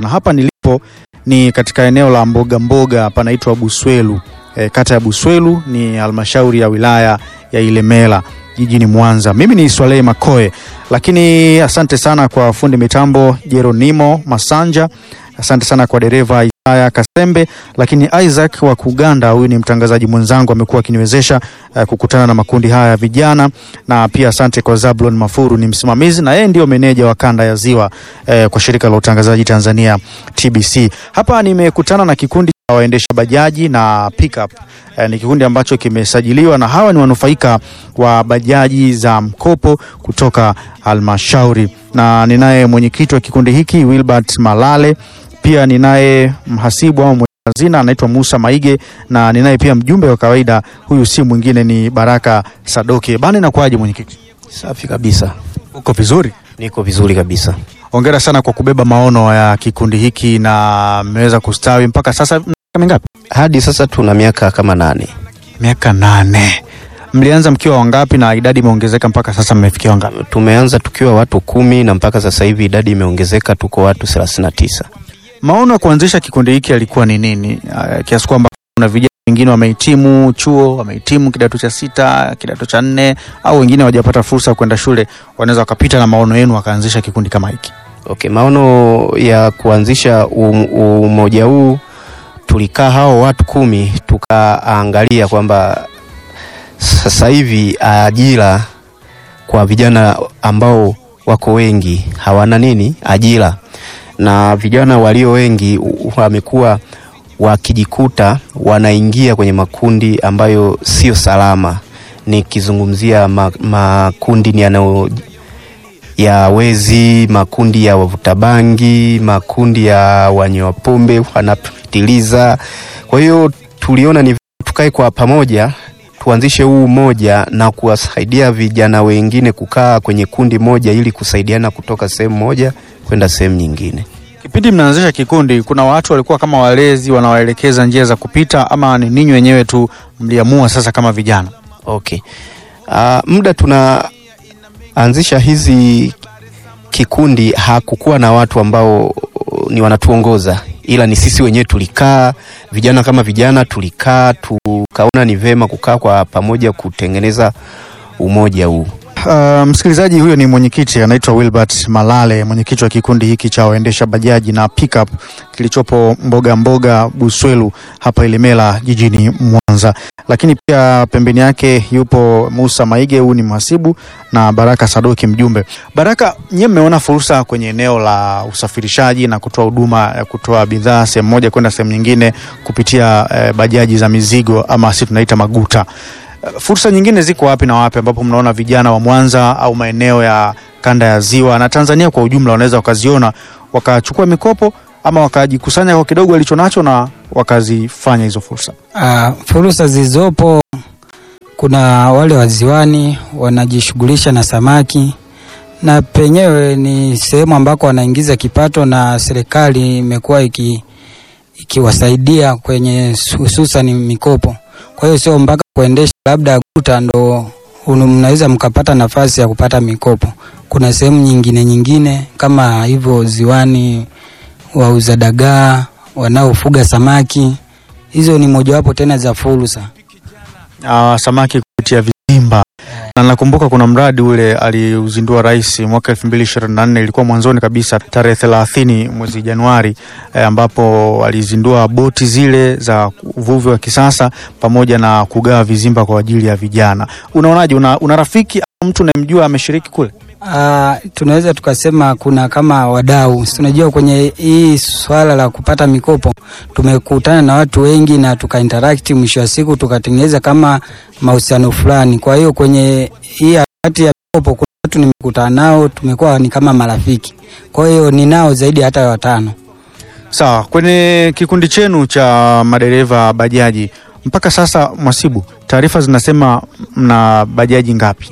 na hapa nilipo ni katika eneo la mboga mboga panaitwa Buswelu. E, kata ya Buswelu ni halmashauri ya wilaya ya Ilemela jijini Mwanza. Mimi ni Swaleh Makoe, lakini asante sana kwa fundi mitambo Jeronimo Masanja, asante sana kwa dereva Isaya Kasembe, lakini Isaac wa Kuganda, huyu ni mtangazaji mwenzangu, amekuwa akiniwezesha uh, kukutana na makundi haya ya vijana, na pia asante kwa Zablon Mafuru, ni msimamizi na yeye ndio meneja wa kanda ya Ziwa eh, kwa shirika la utangazaji Tanzania TBC. Hapa nimekutana na kikundi cha waendesha bajaji na pickup. Eh, ni kikundi ambacho kimesajiliwa na hawa ni wanufaika wa bajaji za mkopo kutoka halmashauri, na ninaye mwenyekiti wa kikundi hiki Wilbert Malale pia ninaye mhasibu au mweka hazina anaitwa Musa Maige na ninaye pia mjumbe wa kawaida, huyu si mwingine ni Baraka Sadoke. Bana, inakuwaje mwenyekiti? Safi kabisa, Uko vizuri? niko vizuri kabisa. Hongera sana kwa kubeba maono ya kikundi hiki na mmeweza kustawi mpaka sasa. Miaka mingapi? Hadi sasa tuna miaka kama nane. Miaka nane. Mlianza mkiwa wangapi na idadi imeongezeka mpaka sasa mmefikia wangapi? Tumeanza tukiwa watu kumi na mpaka sasa hivi idadi imeongezeka, tuko watu thelathini na tisa. Maono ya kuanzisha kikundi hiki yalikuwa ni nini? Uh, kiasi kwamba kuna vijana wengine wamehitimu chuo, wamehitimu kidato cha sita, kidato cha nne, au wengine hawajapata fursa ya kwenda shule, wanaweza wakapita na maono yenu wakaanzisha kikundi kama hiki. Okay, maono ya kuanzisha um, umoja huu, tulikaa hao watu kumi tukaangalia kwamba sasa hivi ajira kwa vijana ambao wako wengi hawana nini ajira, na vijana walio wengi u- wamekuwa wakijikuta wanaingia kwenye makundi ambayo sio salama. Nikizungumzia ma, makundi ni yanayo ya wezi, makundi ya wavuta bangi, makundi ya wanywa pombe wanapitiliza. Kwa hiyo tuliona ni vyema tukae kwa pamoja tuanzishe huu umoja na kuwasaidia vijana wengine kukaa kwenye kundi moja ili kusaidiana kutoka sehemu moja kwenda sehemu nyingine. Kipindi mnaanzisha kikundi, kuna watu walikuwa kama walezi wanawaelekeza njia za kupita, ama ni ninyi wenyewe tu mliamua sasa kama vijana? Okay. Uh, muda tunaanzisha hizi kikundi hakukuwa na watu ambao ni wanatuongoza, ila ni sisi wenyewe tulikaa, vijana kama vijana tulikaa, tukaona ni vema kukaa kwa pamoja kutengeneza umoja huu. Uh, msikilizaji, huyo ni mwenyekiti anaitwa Wilbert Malale, mwenyekiti wa kikundi hiki cha waendesha bajaji na pickup kilichopo mboga mboga Buswelu hapa Ilemela jijini Mwanza. Lakini pia pembeni yake yupo Musa Maige, huyu ni mhasibu na Baraka Sadoki mjumbe. Baraka, nyie mmeona fursa kwenye eneo la usafirishaji na kutoa huduma ya kutoa bidhaa sehemu moja kwenda sehemu nyingine kupitia eh, bajaji za mizigo ama si tunaita maguta. Fursa nyingine ziko wapi na wapi ambapo mnaona vijana wa Mwanza au maeneo ya kanda ya Ziwa na Tanzania kwa ujumla wanaweza wakaziona wakachukua mikopo ama wakajikusanya kwa kidogo walichonacho na wakazifanya hizo fursa? Uh, fursa zilizopo, kuna wale waziwani wanajishughulisha na samaki na penyewe ni sehemu ambako wanaingiza kipato na serikali imekuwa iki ikiwasaidia kwenye hususan mikopo. Kwa hiyo sio mpaka kuendesha labda guta ndo unu- mnaweza mkapata nafasi ya kupata mikopo. Kuna sehemu nyingine nyingine kama hivyo ziwani, wauza dagaa, wanaofuga samaki, hizo ni mojawapo tena za fursa. Uh, samaki kupitia vizimba na nakumbuka kuna mradi ule aliuzindua rais mwaka elfu mbili ishirini na nne ilikuwa mwanzoni kabisa tarehe thelathini mwezi Januari eh, ambapo alizindua boti zile za uvuvi wa kisasa pamoja na kugawa vizimba kwa ajili ya vijana. Unaonaje, una, una rafiki au mtu unayemjua ameshiriki kule? Uh, tunaweza tukasema kuna kama wadau, Si unajua kwenye hii swala la kupata mikopo tumekutana na watu wengi na tukainteract, mwisho wa siku tukatengeneza kama mahusiano fulani. Kwa hiyo kwenye hii harakati ya mikopo kuna watu nimekutana nao, tumekuwa ni kama marafiki. Kwa hiyo ninao zaidi hata ya watano. Sawa, kwenye kikundi chenu cha madereva bajaji mpaka sasa, Mwasibu, taarifa zinasema mna bajaji ngapi?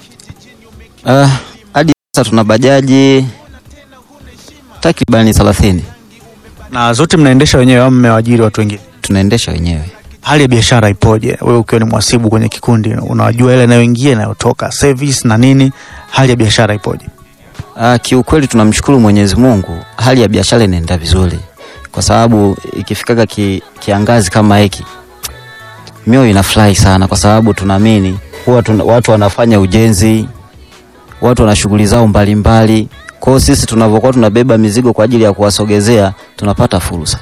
Ah, hadi sasa tuna bajaji takribani thelathini Na zote mnaendesha wenyewe au mmewajiri watu wengine? tunaendesha wenyewe. Hali ya biashara ipoje? Wewe ukiwa ni mwasibu kwenye kikundi, unajua ile inayoingia inayotoka, service na nini, hali ya biashara ipoje? Ah, kiukweli tunamshukuru Mwenyezi Mungu, hali ya biashara inaenda vizuri, kwa sababu ikifikaga ki, kiangazi kama hiki mioyo inafurahi sana, kwa sababu tunaamini huwa tuna, watu wanafanya ujenzi, watu wana shughuli zao mbalimbali. Kwa hiyo sisi tunavyokuwa tunabeba mizigo kwa ajili ya kuwasogezea tunapata fursa.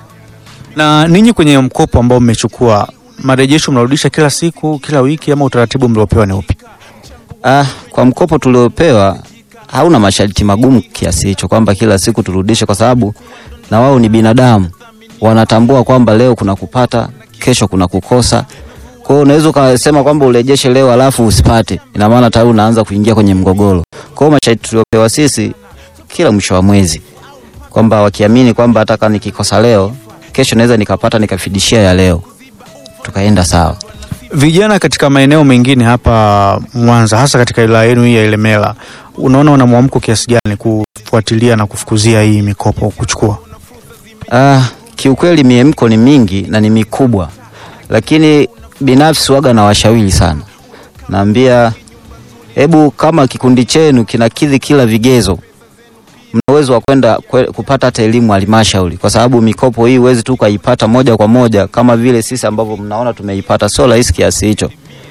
Na ninyi kwenye mkopo ambao mmechukua, marejesho mnarudisha kila siku, kila wiki, ama utaratibu mliopewa ni upi? Ah, kwa mkopo tuliopewa hauna masharti magumu kiasi hicho kwamba kila siku turudishe, kwa sababu na wao ni binadamu, wanatambua kwamba leo kuna kupata, kesho kuna kukosa. Kwa hiyo unaweza ukasema kwamba urejeshe leo alafu usipate, ina maana tayari unaanza kuingia kwenye mgogoro. Kwa hiyo masharti tuliopewa sisi kila mwisho wa mwezi, kwamba wakiamini kwamba hata kama nikikosa leo, kesho naweza nikapata nikafidishia ya leo, tukaenda sawa. Vijana katika maeneo mengine hapa Mwanza, hasa katika wilaya yenu hii ya Ilemela, unaona wana mwamko kiasi gani kufuatilia na kufukuzia hii mikopo kuchukua? Ah, kiukweli miemko ni mingi na ni mikubwa, lakini binafsi waga na washauri sana, naambia hebu kama kikundi chenu kinakidhi kila vigezo, mna uwezo wa kwenda kwe- kupata hata elimu halmashauri, kwa sababu mikopo hii huwezi tu ukaipata moja kwa moja kama vile sisi ambavyo mnaona tumeipata, sio rahisi kiasi hicho.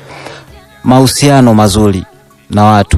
Mahusiano mazuri na watu,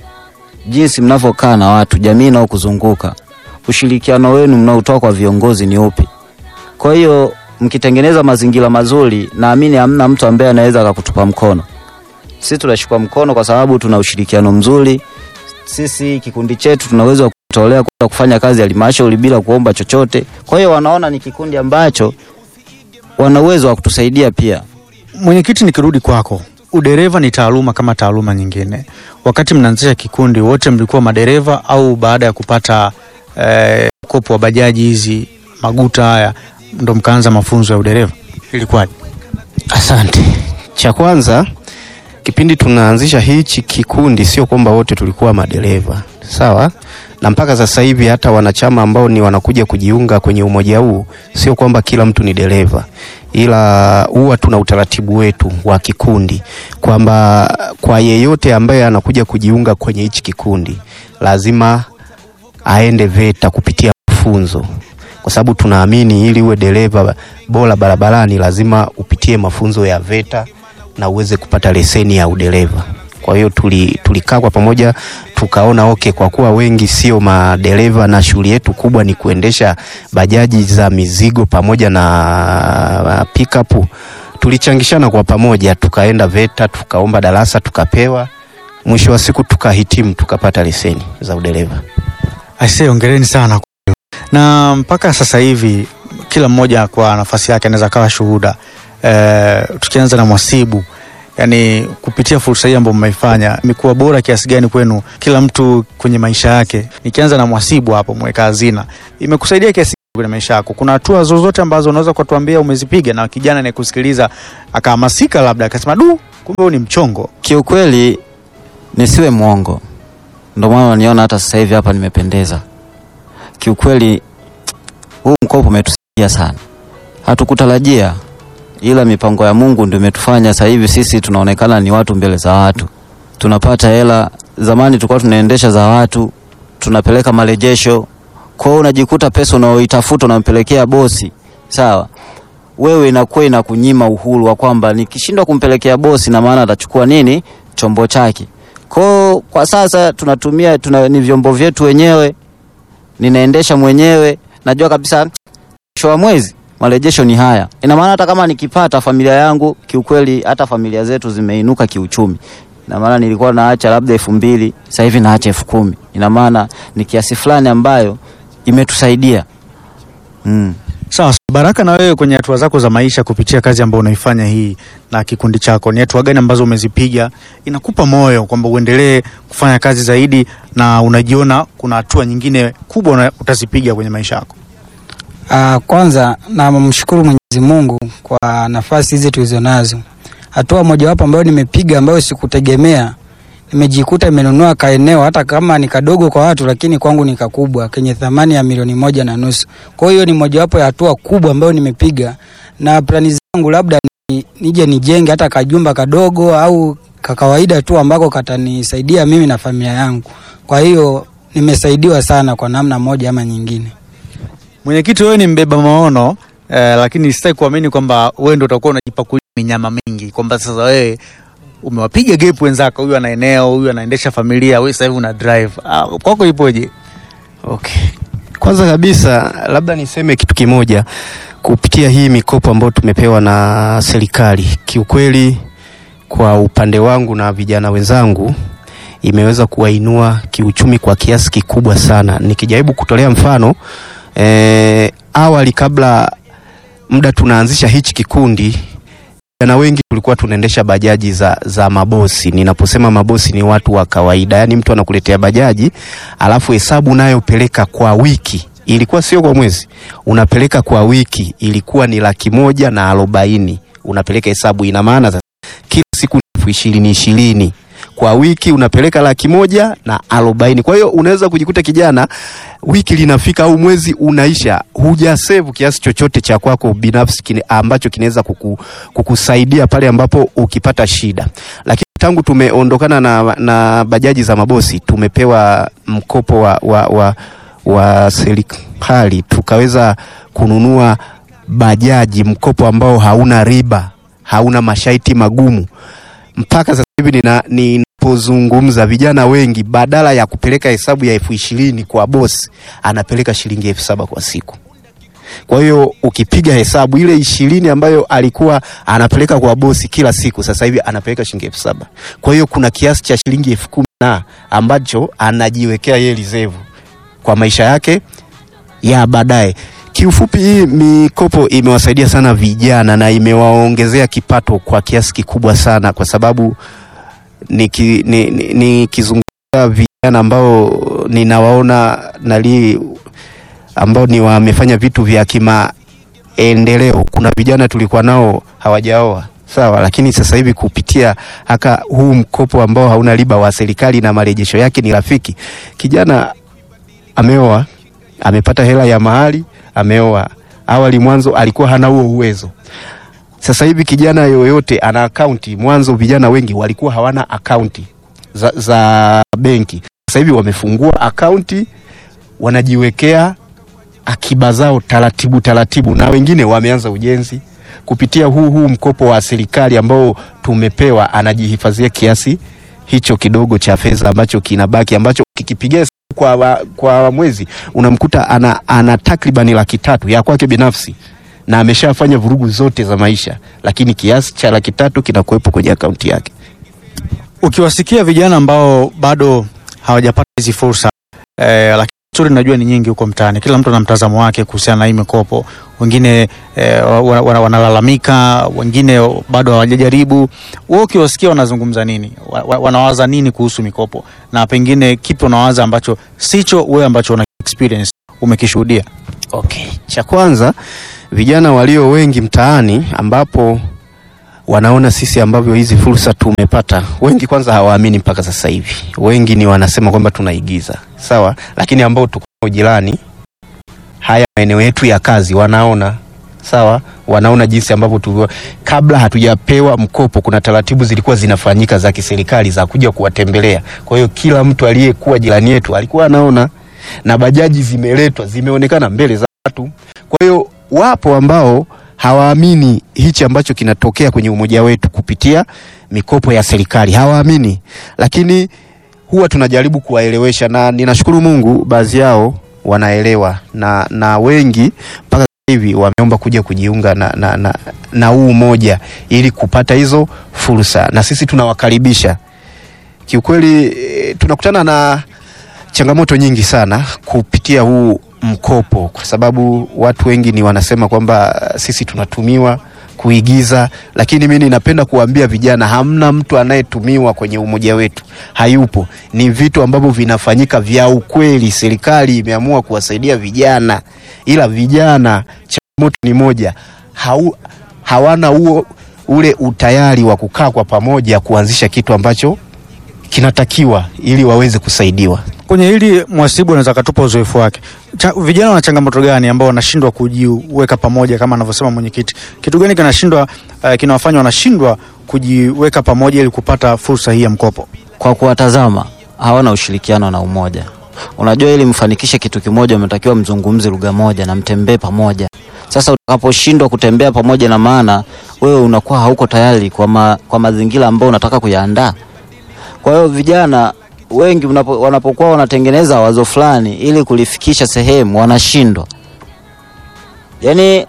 jinsi mnavyokaa na watu, jamii inayokuzunguka ushirikiano wenu mnaotoa kwa viongozi ni upi? Kwa hiyo mkitengeneza mazingira mazuri, naamini hamna mtu ambaye anaweza akakutupa mkono. Sisi tunashikwa mkono kwa sababu tuna ushirikiano mzuri. Sisi kikundi chetu tunaweza kutolea kwenda kufanya kazi ya halmashauri bila kuomba chochote. Kwa hiyo wanaona ni kikundi ambacho wana uwezo wa kutusaidia pia. Mwenyekiti, nikirudi kwako, udereva ni taaluma kama taaluma nyingine. Wakati mnaanzisha kikundi, wote mlikuwa madereva au baada ya kupata eh, mkopo wa bajaji hizi maguta haya ndo mkaanza mafunzo ya udereva? Ilikuwaje? Asante. Cha kwanza, kipindi tunaanzisha hichi kikundi, sio kwamba wote tulikuwa madereva, sawa, na mpaka sasa hivi hata wanachama ambao ni wanakuja kujiunga kwenye umoja huu, sio kwamba kila mtu ni dereva, ila huwa tuna utaratibu wetu wa kikundi kwamba kwa yeyote ambaye anakuja kujiunga kwenye hichi kikundi lazima aende VETA kupitia mafunzo, kwa sababu tunaamini ili uwe dereva bora barabarani lazima upitie mafunzo ya VETA na uweze kupata leseni ya udereva. Kwa hiyo tuli, tulikaa kwa pamoja tukaona okay, kwa kuwa wengi sio madereva na shughuli yetu kubwa ni kuendesha bajaji za mizigo pamoja na pickup, tulichangishana kwa pamoja, tukaenda VETA tukaomba darasa tukapewa, mwisho wa siku tukahitimu tukapata leseni za udereva. Aisee, ongereni sana. kwa hiyo. Na mpaka sasa hivi kila mmoja kwa nafasi yake anaweza kawa shuhuda. E, tukianza na Mwasibu, yani kupitia fursa hii ambayo mmeifanya imekuwa bora kiasi gani kwenu, kila mtu kwenye maisha yake? Nikianza na Mwasibu hapo, mweka hazina, imekusaidia kiasi gani kwenye maisha yako? Kuna hatua zozote ambazo unaweza kutuambia umezipiga na kijana anayekusikiliza akahamasika, labda akasema du, kumbe huu ni mchongo? Kiukweli nisiwe mwongo, ndio maana unaniona hata sasa hivi hapa nimependeza. Kiukweli huu mkopo umetusaidia sana, hatukutarajia, ila mipango ya Mungu ndio imetufanya sasa hivi sisi tunaonekana ni watu mbele za watu, tunapata hela. Zamani tulikuwa tunaendesha za watu, tunapeleka marejesho. Kwa hiyo unajikuta pesa unaoitafuta unampelekea bosi, sawa wewe inakuwa inakunyima uhuru wa kwamba nikishindwa kumpelekea bosi na maana atachukua nini chombo chake. Kwa kwa sasa tunatumia tuna, ni vyombo vyetu wenyewe, ninaendesha mwenyewe, najua kabisa mwisho wa mwezi marejesho ni haya. Ina maana hata kama nikipata familia yangu, kiukweli hata familia zetu zimeinuka kiuchumi. Ina maana nilikuwa naacha labda elfu mbili sasa hivi naacha elfu kumi Ina maana ni kiasi fulani ambayo imetusaidia mm. Sawa, Baraka, na wewe kwenye hatua zako za maisha kupitia kazi ambayo unaifanya hii na kikundi chako, ni hatua gani ambazo umezipiga inakupa moyo kwamba uendelee kufanya kazi zaidi na unajiona kuna hatua nyingine kubwa una- utazipiga kwenye maisha yako? Ah, kwanza namshukuru Mwenyezi Mungu kwa nafasi hizi tulizonazo. Hatua mojawapo ambayo nimepiga ambayo sikutegemea, nimejikuta imenunua kaeneo hata kama ni kadogo kwa watu, lakini kwangu ni kakubwa kenye thamani ya milioni moja na nusu. Kwa hiyo ni mojawapo ya hatua kubwa ambayo nimepiga, na plani zangu labda ni, nije nijenge hata kajumba kadogo au ka kawaida tu ambako katanisaidia mimi na familia yangu. Kwa hiyo nimesaidiwa sana kwa namna moja ama nyingine. Mwenyekiti, wewe ni mbeba maono eh, lakini sitaki kuamini kwamba wewe ndio utakuwa unajipakulia minyama mingi, kwamba sasa wewe umewapiga gap wenzako, huyu ana eneo, huyu anaendesha familia, wewe sasa hivi una drive. Ah, kwako ipoje? Okay. Kwanza kabisa labda niseme kitu kimoja kupitia hii mikopo ambayo tumepewa na serikali. Kiukweli kwa upande wangu na vijana wenzangu imeweza kuwainua kiuchumi kwa kiasi kikubwa sana. Nikijaribu kutolea mfano eh, awali kabla muda tunaanzisha hichi kikundi vijana wengi tulikuwa tunaendesha bajaji za, za mabosi. Ninaposema mabosi ni watu wa kawaida, yaani mtu anakuletea bajaji alafu hesabu unayopeleka kwa wiki ilikuwa sio kwa mwezi, unapeleka kwa wiki ilikuwa ni laki moja na arobaini unapeleka hesabu. Ina maana sasa kila siku ni elfu ishirini ishirini kwa wiki unapeleka laki moja na arobaini. Kwa hiyo unaweza kujikuta kijana, wiki linafika au mwezi unaisha, hujasevu kiasi chochote cha kwako binafsi kine, ambacho kinaweza kuku, kukusaidia pale ambapo ukipata shida. Lakini tangu tumeondokana na, na bajaji za mabosi tumepewa mkopo wa, wa, wa, wa serikali tukaweza kununua bajaji, mkopo ambao hauna riba, hauna masharti magumu mpaka sasa hivi nina, ninapozungumza vijana wengi badala ya kupeleka hesabu ya elfu ishirini kwa bosi anapeleka shilingi elfu saba kwa siku. Kwa hiyo ukipiga hesabu ile ishirini ambayo alikuwa anapeleka kwa bosi kila siku, sasa hivi anapeleka shilingi elfu saba. Kwa hiyo kuna kiasi cha shilingi elfu kumi na ambacho anajiwekea yeye reserve kwa maisha yake ya baadaye. Kiufupi, hii mikopo imewasaidia sana vijana na imewaongezea kipato kwa kiasi kikubwa sana, kwa sababu nikizungumzia ni, ni, ni vijana ambao ninawaona nali ambao ni wamefanya vitu vya kimaendeleo. Kuna vijana tulikuwa nao hawajaoa sawa, lakini sasa hivi kupitia haka huu mkopo ambao hauna riba wa serikali na marejesho yake ni rafiki, kijana ameoa, amepata hela ya mahali ameoa. Awali mwanzo alikuwa hana huo uwezo. Sasa hivi kijana yoyote ana akaunti. Mwanzo vijana wengi walikuwa hawana akaunti za, za benki. Sasa hivi wamefungua akaunti, wanajiwekea akiba zao taratibu taratibu, na wengine wameanza ujenzi kupitia huu huu mkopo wa serikali ambao tumepewa. Anajihifadhia kiasi hicho kidogo cha fedha ambacho kinabaki ambacho kikipigia kwa, kwa mwezi unamkuta ana, ana takribani laki tatu ya kwake binafsi na ameshafanya vurugu zote za maisha, lakini kiasi cha laki tatu kinakuwepo kwenye akaunti yake. Ukiwasikia vijana ambao bado hawajapata hizi fursa eh, lakini stori najua ni nyingi huko mtaani, kila mtu ana mtazamo wake kuhusiana na hii mikopo. Wengine eh, wanalalamika, wengine bado hawajajaribu. Wewe ukiwasikia wanazungumza nini? Wanawaza nini kuhusu mikopo, na pengine kipi unawaza ambacho sicho wewe ambacho una experience umekishuhudia? Okay, cha kwanza vijana walio wengi mtaani ambapo wanaona sisi ambavyo hizi fursa tumepata, wengi kwanza hawaamini mpaka sasa hivi. Wengi ni wanasema kwamba tunaigiza, sawa, lakini ambao tuko jirani, haya maeneo yetu ya kazi, wanaona sawa, wanaona jinsi ambavyo tu, kabla hatujapewa mkopo, kuna taratibu zilikuwa zinafanyika za kiserikali za kuja kuwatembelea. Kwa hiyo kila mtu aliyekuwa jirani yetu alikuwa anaona, na bajaji zimeletwa zimeonekana mbele za watu. Kwa hiyo wapo ambao hawaamini hichi ambacho kinatokea kwenye umoja wetu kupitia mikopo ya serikali, hawaamini, lakini huwa tunajaribu kuwaelewesha, na ninashukuru Mungu, baadhi yao wanaelewa na, na wengi mpaka hivi wameomba kuja kujiunga na, na, na, na huu umoja ili kupata hizo fursa, na sisi tunawakaribisha. Kiukweli tunakutana na changamoto nyingi sana kupitia huu mkopo kwa sababu watu wengi ni wanasema kwamba sisi tunatumiwa kuigiza, lakini mimi ninapenda kuambia vijana, hamna mtu anayetumiwa kwenye umoja wetu, hayupo. Ni vitu ambavyo vinafanyika vya ukweli. Serikali imeamua kuwasaidia vijana, ila vijana, changamoto ni moja, hau, hawana huo ule utayari wa kukaa kwa pamoja kuanzisha kitu ambacho kinatakiwa ili waweze kusaidiwa. Kwenye hili Mwasibu anaweza katupa uzoefu wake. Cha, vijana wana changamoto gani ambao wanashindwa kujiweka pamoja kama anavyosema mwenyekiti? Kitu gani kinashindwa uh, kinawafanya wanashindwa kujiweka pamoja ili kupata fursa hii ya mkopo? Kwa kuwatazama hawana ushirikiano na umoja, Unajua, ili mfanikishe kitu kimoja, mnatakiwa mzungumze lugha moja na mtembee pamoja. Sasa utakaposhindwa kutembea pamoja, na maana wewe unakuwa hauko tayari kwa, ma, kwa mazingira ambayo unataka kuyaandaa. Kwa hiyo vijana wengi unapo, wanapokuwa wanatengeneza wazo fulani ili kulifikisha sehemu wanashindwa, yaani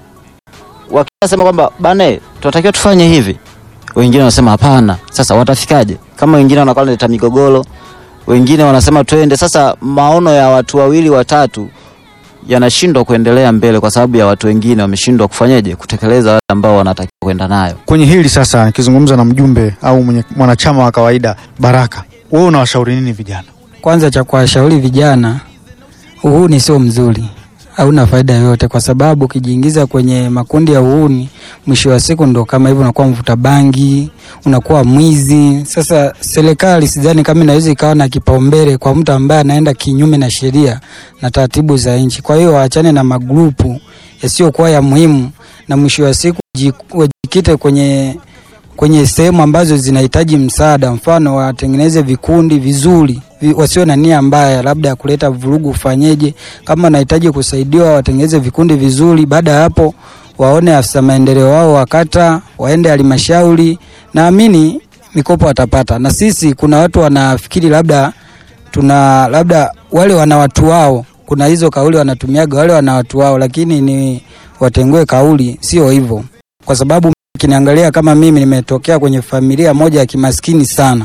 wakisema kwamba bane, tunatakiwa tufanye hivi, wengine wanasema hapana. Sasa watafikaje? Kama wengine wanakuwa wanaleta migogoro, wengine wanasema twende. Sasa maono ya watu wawili watatu yanashindwa kuendelea mbele kwa sababu ya watu wengine wameshindwa kufanyaje, kutekeleza wale ambao wanatakiwa kwenda nayo. Kwenye hili sasa, nikizungumza na mjumbe au mwenye, mwanachama wa kawaida Baraka, wewe unawashauri nini vijana? Kwanza cha kuwashauri vijana, uhuni sio mzuri, hauna faida yoyote, kwa sababu ukijiingiza kwenye makundi ya uhuni, mwisho wa siku ndo kama hivyo, unakuwa mvuta bangi, unakuwa mwizi. Sasa serikali sidhani kama inaweza ikawa na kipaumbele kwa mtu ambaye anaenda kinyume na sheria na taratibu za nchi. Kwa hiyo waachane na magrupu yasiyokuwa ya muhimu, na mwisho wa siku ji- wajikite kwenye kwenye sehemu ambazo zinahitaji msaada, mfano watengeneze vikundi vizuri vi, wasio na nia mbaya, labda ya kuleta vurugu. Ufanyeje? Kama wanahitaji kusaidiwa, watengeneze vikundi vizuri. Baada ya hapo, waone afisa maendeleo wao wa kata, waende halmashauri, naamini mikopo watapata. Na sisi kuna watu wanafikiri labda tuna labda wale wana watu wao, kuna hizo kauli wanatumiaga wale wana watu wao, lakini ni watengue kauli, sio hivyo, kwa sababu kiniangalia kama mimi nimetokea kwenye familia moja ya kimaskini sana,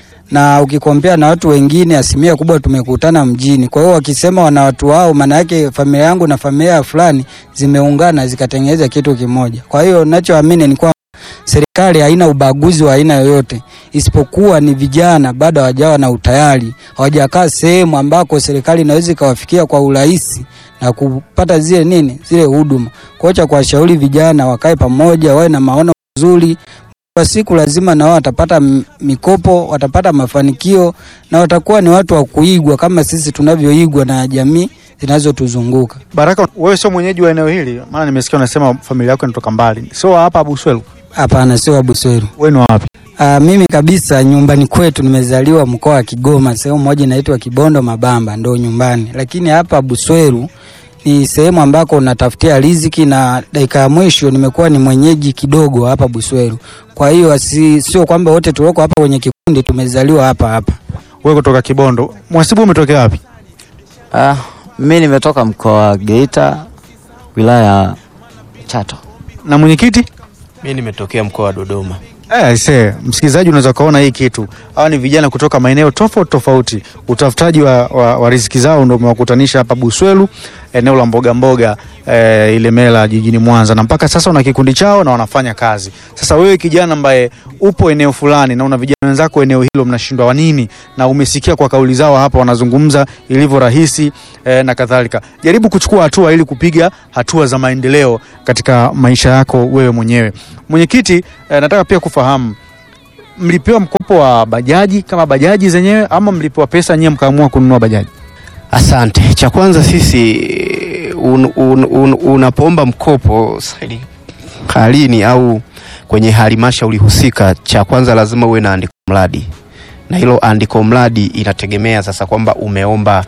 na ukikompea na watu wengine, asilimia kubwa tumekutana mjini. Kwa hiyo wakisema wana watu wao, maana yake familia yangu na familia fulani zimeungana zikatengeneza kitu kimoja. Kwa hiyo nachoamini ni kwamba serikali haina ubaguzi wa aina yoyote, isipokuwa ni vijana bado hawajawa na utayari, hawajakaa sehemu ambako serikali inaweza ikawafikia kwa urahisi na kupata zile nini zile huduma. Kwa hiyo cha kuwashauri vijana wakae pamoja, wawe na maono mazuri. Kwa siku lazima na wao watapata m- mikopo, watapata mafanikio na watakuwa ni watu wa kuigwa kama sisi tunavyoigwa na jamii zinazotuzunguka. Baraka, wewe sio mwenyeji wa eneo hili, maana nimesikia unasema familia yako inatoka mbali, sio hapa Abuswelu. Hapana, sio Abusweru. Wewe ni wa wapi? Ah, mimi kabisa nyumbani kwetu nimezaliwa mkoa wa Kigoma, sehemu moja inaitwa Kibondo Mabamba, ndo nyumbani. Lakini hapa Busweru ni sehemu ambako unatafutia riziki, na dakika ya mwisho nimekuwa ni mwenyeji kidogo hapa Busweru. Kwa hiyo si, sio kwamba wote tulioko hapa kwenye kikundi tumezaliwa hapa hapa. Wewe kutoka Kibondo. Mwasibu umetokea wapi? Ah, mimi nimetoka mkoa wa Geita, wilaya ya Chato. Na mwenyekiti? Mi nimetokea mkoa wa Dodoma. Eh, aisee, msikilizaji unaweza kuona hii kitu. Hawa ni vijana kutoka maeneo tofauti tofauti. Utafutaji wa, wa, wa riziki zao ndio umewakutanisha hapa Buswelu, eneo la mboga mboga eh, Ilemela jijini Mwanza, na mpaka sasa wana kikundi chao na wanafanya kazi. Sasa wewe kijana ambaye upo eneo fulani na una vijana wenzako eneo hilo, mnashindwa wa nini? Na umesikia kwa kauli zao hapa wanazungumza ilivyo rahisi eh, na kadhalika. Jaribu kuchukua hatua ili kupiga hatua za maendeleo katika maisha yako wewe mwenyewe. Mwenyekiti, eh, nataka pia kufahamu mlipewa mkopo wa bajaji kama bajaji zenyewe ama mlipewa pesa nyewe mkaamua kununua bajaji? Asante. Cha kwanza sisi un, un, un, unapoomba mkopo serikalini au kwenye halmashauri husika, cha kwanza lazima uwe na andiko mradi, na hilo andiko mradi inategemea sasa kwamba umeomba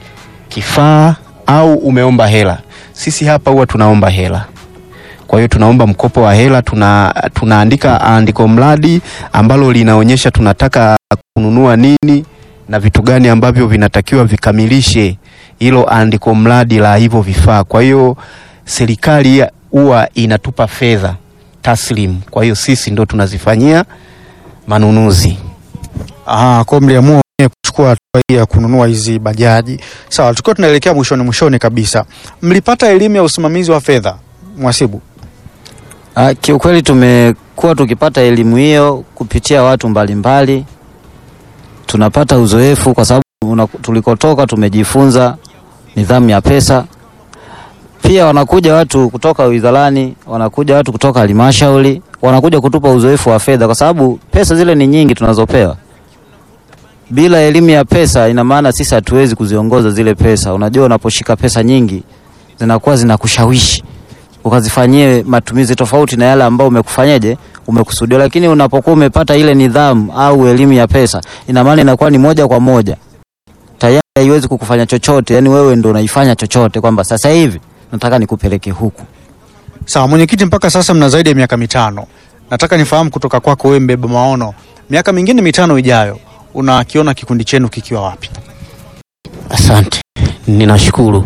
kifaa au umeomba hela. Sisi hapa huwa tunaomba hela, kwa hiyo tunaomba mkopo wa hela, tuna tunaandika andiko mradi ambalo linaonyesha tunataka kununua nini na vitu gani ambavyo vinatakiwa vikamilishe hilo andiko mradi la hivyo vifaa. Kwa hiyo serikali huwa inatupa fedha taslim, kwa hiyo sisi ndo tunazifanyia manunuzi. Aha, kwa mliamua wenyewe kuchukua hatua hii ya kununua hizi bajaji. Sawa, tukiwa tunaelekea mwishoni mwishoni kabisa, mlipata elimu ya usimamizi wa fedha mwasibu? Ah, kiukweli tumekuwa tukipata elimu hiyo kupitia watu mbalimbali mbali. Tunapata uzoefu kwa sababu una- tulikotoka tumejifunza nidhamu ya pesa. Pia wanakuja watu kutoka wizarani, wanakuja watu kutoka halmashauri, wanakuja kutupa uzoefu wa fedha, kwa sababu pesa zile ni nyingi tunazopewa. Bila elimu ya pesa, ina maana sisi hatuwezi kuziongoza zile pesa. Unajua, unaposhika pesa nyingi zinakuwa zinakushawishi ukazifanyie matumizi tofauti na yale ambao umekufanyaje umekusudia. Lakini unapokuwa umepata ile nidhamu au elimu ya pesa, ina maana inakuwa ni moja kwa moja tayari haiwezi kukufanya chochote, yani wewe ndo unaifanya chochote, kwamba sasa hivi nataka nikupeleke huku. Sawa mwenyekiti, mpaka sasa mna zaidi ya miaka mitano. Nataka nifahamu kutoka kwako wewe, mbeba maono, miaka mingine mitano ijayo unakiona kikundi chenu kikiwa wapi? Asante, ninashukuru.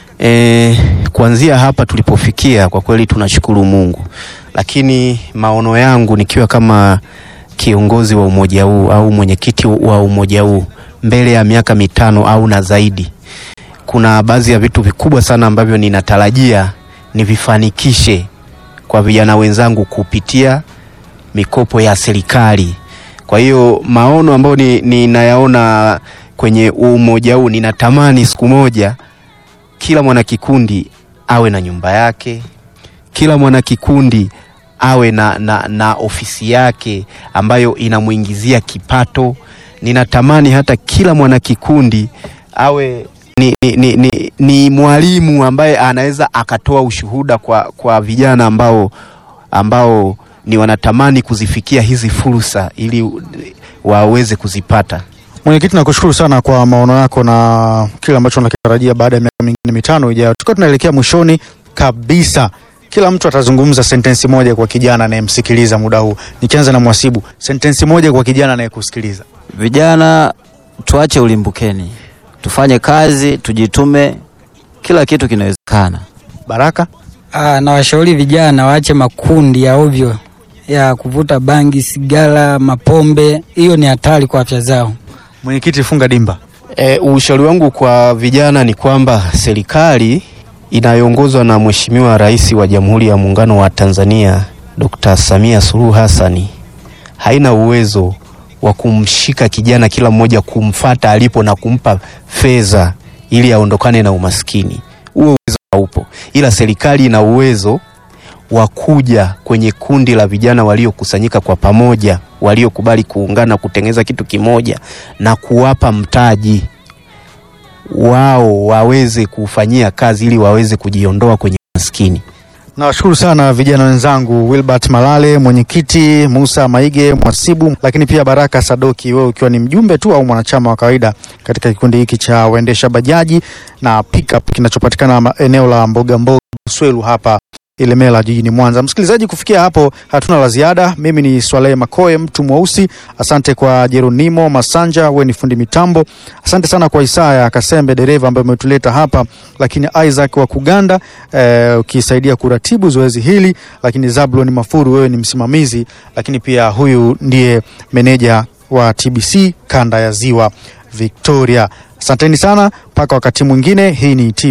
E, kuanzia hapa tulipofikia kwa kweli tunashukuru Mungu, lakini maono yangu nikiwa kama kiongozi wa umoja huu au mwenyekiti wa umoja huu mbele ya miaka mitano au na zaidi, kuna baadhi ya vitu vikubwa sana ambavyo ninatarajia nivifanikishe kwa vijana wenzangu kupitia mikopo ya serikali. Kwa hiyo maono ambayo ninayaona ni kwenye umoja huu, ninatamani siku moja kila mwanakikundi awe na nyumba yake, kila mwanakikundi awe na, na, na ofisi yake ambayo inamuingizia kipato. Ninatamani hata kila mwanakikundi awe ni, ni, ni, ni, ni mwalimu ambaye anaweza akatoa ushuhuda kwa, kwa vijana ambao, ambao ni wanatamani kuzifikia hizi fursa ili waweze kuzipata. Mwenyekiti, nakushukuru sana kwa maono yako na kile ambacho unakitarajia baada ya miaka mingine mitano ijayo. Tukiwa tunaelekea mwishoni kabisa, kila mtu atazungumza sentensi moja kwa kijana anayemsikiliza muda huu. Nikianza na Mwasibu, sentensi moja kwa kijana anayekusikiliza. Vijana tuache ulimbukeni, tufanye kazi, tujitume, kila kitu kinawezekana. Baraka. Ah, na washauri vijana waache makundi ya ovyo ya kuvuta bangi, sigara, mapombe. Hiyo ni hatari kwa afya zao. Mwenyekiti, funga dimba. E, ushauri wangu kwa vijana ni kwamba serikali inayoongozwa na Mheshimiwa Rais wa Jamhuri ya Muungano wa Tanzania Dr. Samia Suluhu Hassani haina uwezo wa kumshika kijana kila mmoja kumfata alipo na kumpa fedha ili aondokane na umaskini. Huo uwezo haupo, ila serikali ina uwezo wa kuja kwenye kundi la vijana waliokusanyika kwa pamoja, waliokubali kuungana kutengeneza kitu kimoja na kuwapa mtaji wao waweze kufanyia kazi ili waweze kujiondoa kwenye maskini. Nawashukuru sana vijana wenzangu, Wilbert Malale mwenyekiti, Musa Maige Mwasibu, lakini pia Baraka Sadoki, wewe ukiwa ni mjumbe tu au mwanachama wa kawaida katika kikundi hiki cha waendesha bajaji na pickup kinachopatikana eneo la mboga mboga Buswelu hapa Ilemela jijini Mwanza. Msikilizaji, kufikia hapo hatuna la ziada. Mimi ni Swalehe Makoe, mtu mweusi. Asante kwa Jeronimo Masanja, we ni fundi mitambo. Asante sana kwa Isaya Kasembe, dereva ambaye umetuleta hapa, lakini Isaac wa Kuganda eh, ukisaidia kuratibu zoezi hili, lakini Zablon Mafuru, wewe ni msimamizi, lakini pia huyu ndiye meneja wa TBC kanda ya Ziwa Victoria. Asanteni sana, mpaka wakati mwingine. Hii ni TBC.